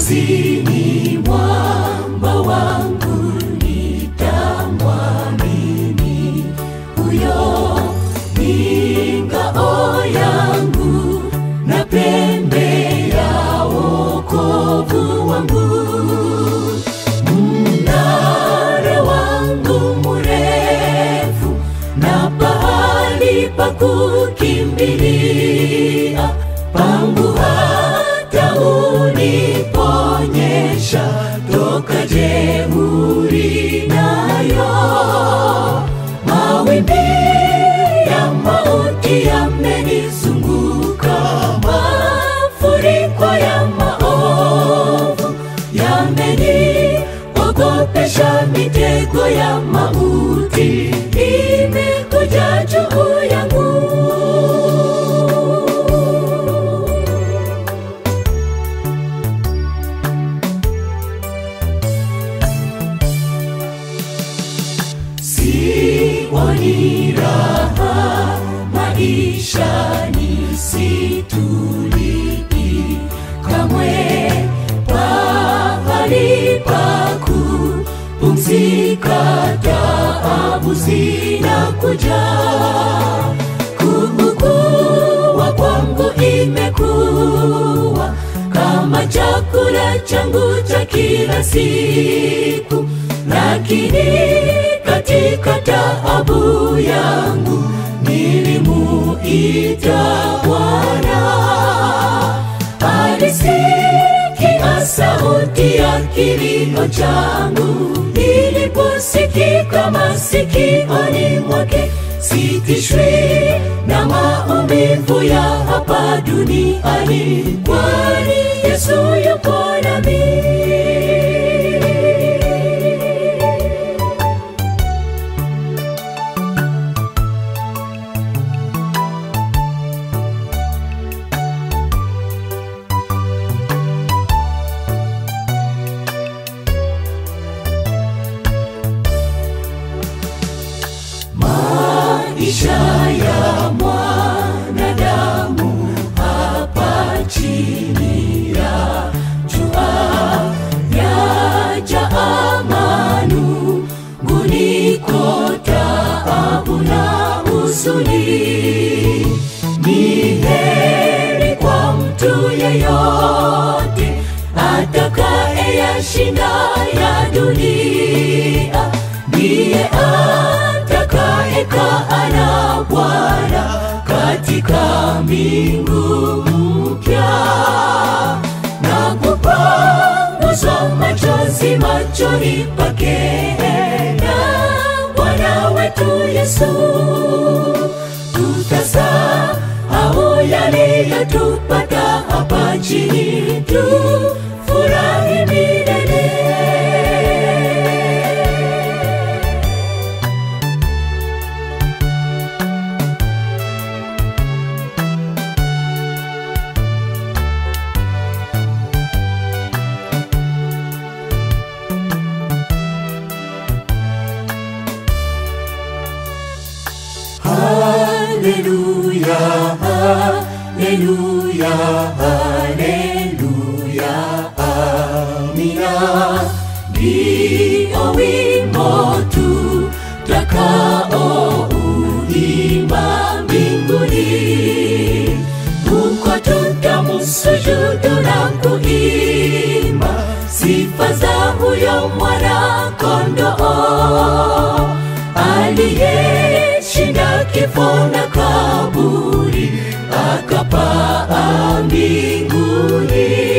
Mwokozi mwamba wangu, nitamwamini huyo ni ngao yangu na pembe ya wokovu wangu, mnara wangu mrefu na pahali pa kukimbilia pangu hata uniponyesha toka jeuri nayo mawimbi ya mauti yamenizunguka mafuriko ya maovu yameniogopesha mitego ya mauti imekuja juu yangu sioni raha maishani situlii kamwe pahali paku pumzika taabu zinakuja kuugua kwangu imekuwa kama chakula changu cha kila siku lakini katika taabu yangu nilimuita Bwana, alisikia sauti ya kilio changu iliposikika masikioni mwake. Sitishwi na maumivu ya hapa duniani, kwani Yesu yupo nami. maisha ya mwanadamu hapa chini ya jua yajaa manunguniko, taabu na huzuni. Ni heri kwa mtu yeyote atakaye yashinda ya dunia, ndiye atakayekaa na Bwana katika mbingu mpya na kupanguzwa machozi machoni pake na Bwana wetu Yesu. Tutasahau yaliyotupata hapa chini, tufurahi milele. Haleluya, haleluya, haleluya, amina. Ndio wimbo tutakao uimba mbinguni, huko tutamusujudu na kuimba sifa za huyo mwana kondoo aliyeshinda kifo na kaburi akapaa mbinguni